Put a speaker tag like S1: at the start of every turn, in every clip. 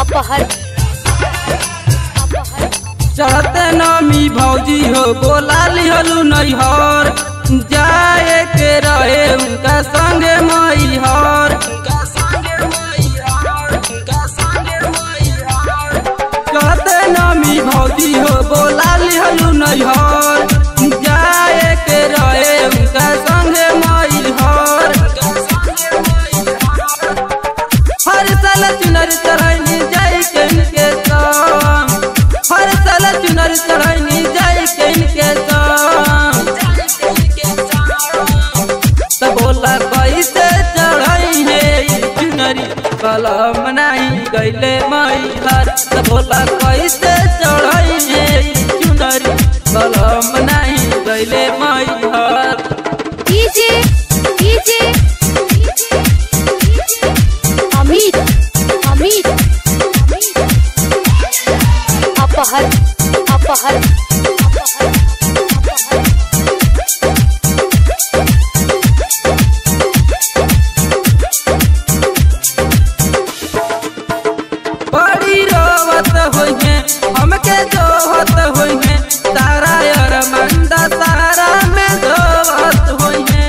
S1: अपहर अपहर
S2: चढ़ते नमी भौजी हो बोला लिहलू नैहर जाए के रहे उनका संगे मैहर चढ़ते नमी भौजी हो बोला लिहलू नैहर जाए के रहे उनका संगे मैहर हर साल चुनर चढ़ैनी जाई के इनके संग हर साल चुनर चढ़ैनी जाई के इनके संग तो बोला कैसे चढ़ाई है ई चुनरी कलम नहीं गईले मैहर तो बोला कैसे चढ़ाई है ई चुनरी कलम नहीं गईले मैहर
S1: डीजे डीजे अमित अमित अपहर अपहर अपहर
S2: बड़ी रोवत होई है हमके जोहत होई है तारा यार मंदा तारा में जोहत होई है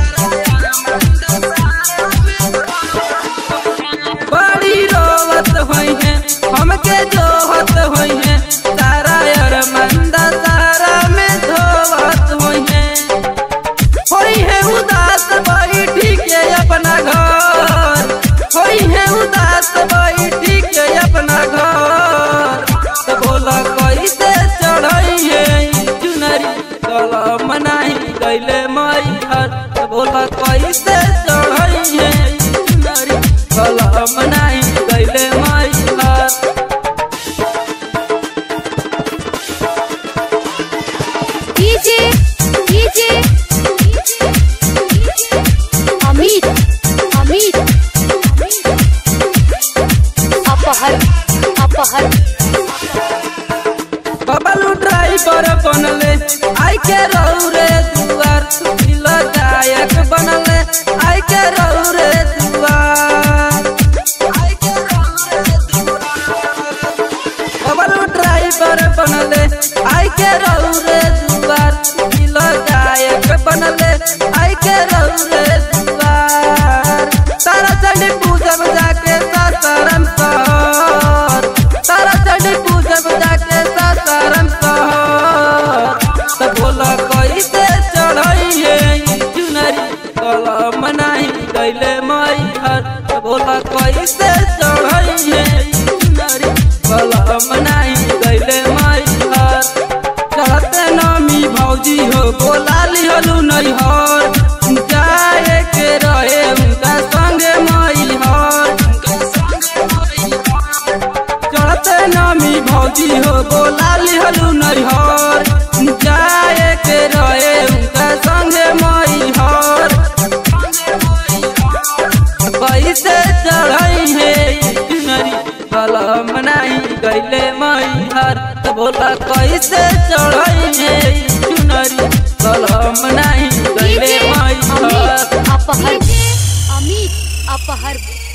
S2: बड़ी रोवत होई है हमके जोहत होई है तारा यार मंदा तारा में जोहत होई है होई है उदास बैठी के अपना घर होई है उदास बैठी के अपना घर तो बोला कैसे चढ़ई है ई चुनरी कलम नहीं गईले मैहर तो बोला कैसे चढ़ई है ई चुनरी कलम नहीं गईले मैहर
S1: डीजे डीजे अमित अमित अपहर अपहर
S2: बबलू ड्राइवर बनले आई के रौरे दुआर दिल गायक बनले आई के रौरे दुआर बबलू ड्राइवर बनले आई के रौरे दुआर दिल गायक बनले आई के रौरे दुआर तारा चंडी पूजब जाके सासाराम शहर तारा चंडी पूजब जाके सासाराम शहर तो बोला कैसे चढ़ई है ई चुनरी कलम नहीं गईले मैहर तो बोला कैसे चढ़ई है ई चुनरी कलम नहीं गईले मैहर चढ़ते नमी भौजी हो बोला लिहलू नैहर जाए के रहे उनका संगे मैहर चढ़ते नमी भौजी हो बोला लिहलू नैहर जाए के रहे उनका संगे मैहर कैसे चढ़ई है ई चुनरी कलम नहीं गईले मैहर तो बोला कैसे चढ़ई है ई चुनरी कलम नहीं गईले
S1: डीजे
S2: मैहर
S1: अमित अपहर अमित अपहर